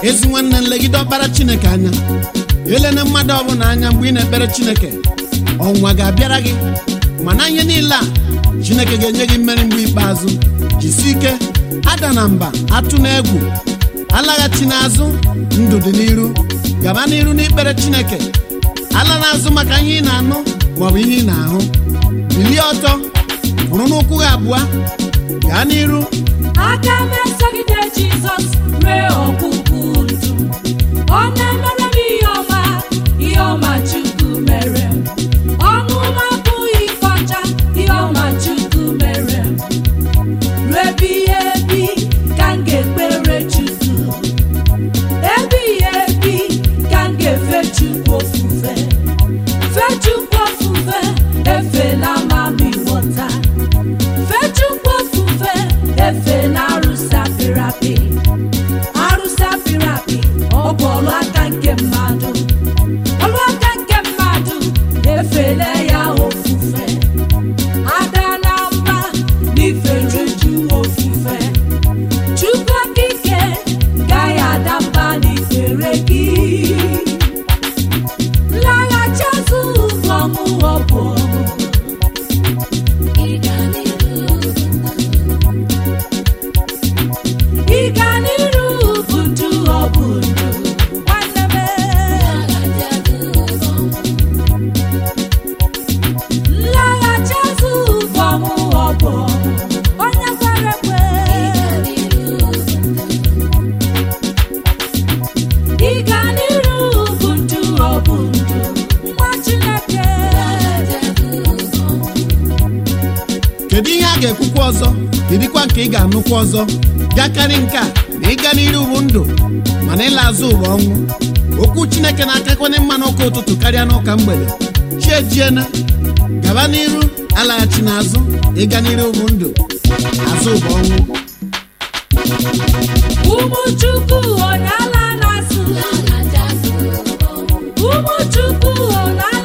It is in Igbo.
ezi nwanne nlegide ọkpara chineke anya elena mmadụ ọbụla anya mgbe ị na-ekpere chineke ọnwa ga-abịara gị mana ihe niile a chineke ga-enye gị mmeri mgbe ikpeazụ jisi ike ada na mba atụ na egwu alaghachi n'azụ ndụ dị n'iru gaba n'iru n'ikpere chineke ala n'azụ maka ihe ị na-anụ maọbụ ihe ị na-ahụ bilie ọtọ bụrụ n'ụkwụ gị abụọ gaa n'iru aka m esogide jizọs ree ọgwụgwụ ndụ ọ na-emere m ihe ọma ihe ọma chukwu mere m ọnụ m abụghị ife ọcha ihe ọma chukwu mere m ruebighị ebi ka m ga-ekpere chukwu ebighị ebi ka m ga-efe chukwu ofufe fe chukwu ofufe efela ma m ịghọta fechukwu ofufe efe na arụsị apịrị apị arụsị apịrị apị ọ bụ ọlụ aka nke mmadụ ọlụ aka nke mmadụ efele ya ofufe ada na mba n'ife juju ofufe chukwu okike gaghị ada mba n'ikpere gị nlaghachi azụ ụzọ m ọ bụ ọmụ ịga n'iru bụ ndụ ọ bụ ndụ nwanne m nlaghachi azụ ụzọ m ọ bụ onye kwere ekwe ịga n'iru bụ ndụ ọ bụ ndụ nwa Chineke kedu ihe a ga-ekwukwa ọzọ kedikwa nke ị ga-anụkwa ọzọ bịakarị nke a na ịga n'iru bụ ndụ mana ịla azụ ụwa ọnwụ okwu chineke na-akakwanye mma n'ụka ụtụtụ karịa n'ụka mgbede chi ejiena gaba n'iru alaghachi n'azụ ịga n'iru bụ ndụ azụ ụwa ọnwụ ụmụ chukwu onye ala na-asụ ụmụ chukwu onye